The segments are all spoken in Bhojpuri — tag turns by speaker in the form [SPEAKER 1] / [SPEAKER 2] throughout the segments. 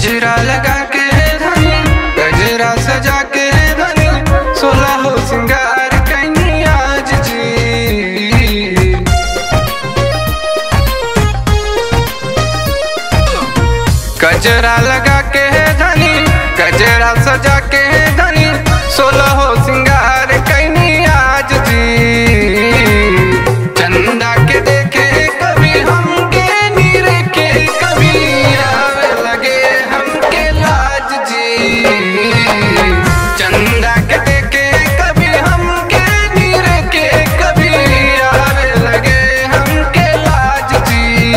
[SPEAKER 1] गजरा लगा के धनी गजरा सजा के धनी सोलह हो सिंगार कैनी आज जी गजरा लगा के धनी गजरा सजा के धनी सोलह हो सिंगार कैनी आज जी चंदा के देखे कभी हमके नीर के कभी आवे लगे हमके लाज जी चंदा के देखे कभी हमके नीर के कभी आवे लगे हमके लाज जी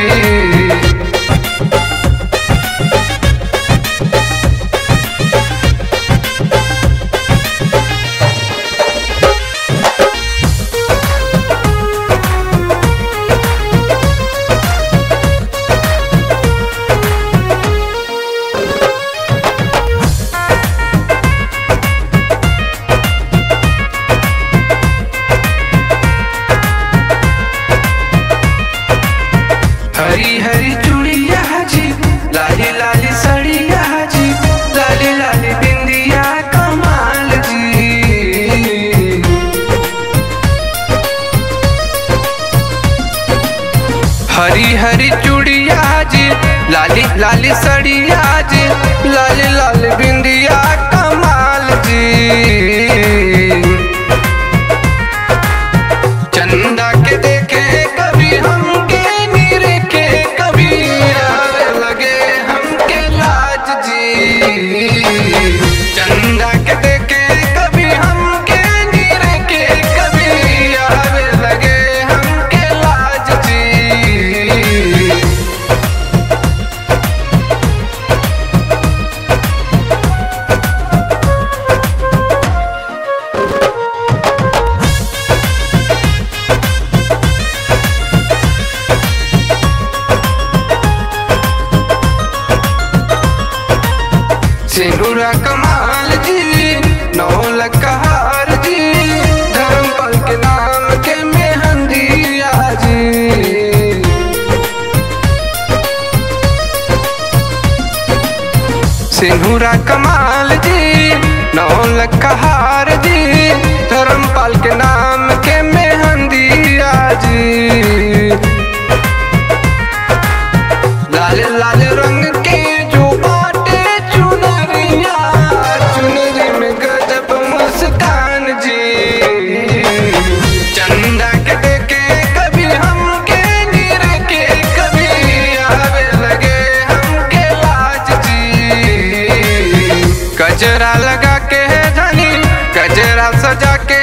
[SPEAKER 1] हरी हरी चूड़िया जी लाली लाली सड़िया जी लाली लाली बिंदिया कमाल जी हरी हरी चूड़िया जी लाली लाली सड़िया जी लाली लाली बिंदिया कमाल जी चंदा के देखे कभी हमके नीर के कभी आवे लगे हमके लाज जी चंदा के देखे कभी हमके नीर के कभी आवे लगे हमके लाज जी सिंदूरा कमाल जी नौ लकहार जी धर्मपल के नाम के मेहंदिया जी सिंदूरा कमाल जी नौ लकहार जी धर्मपाल के नाम के मेहंदिया जी लाल लाल रंग के जो बाटे चुनरिया चुनरी में गजब मुस्कान जी चंदा के देखे कभी हमके नीर के कभी आवे लगे हमके लाज जी गजरा लगा के धनी गजरा सजा के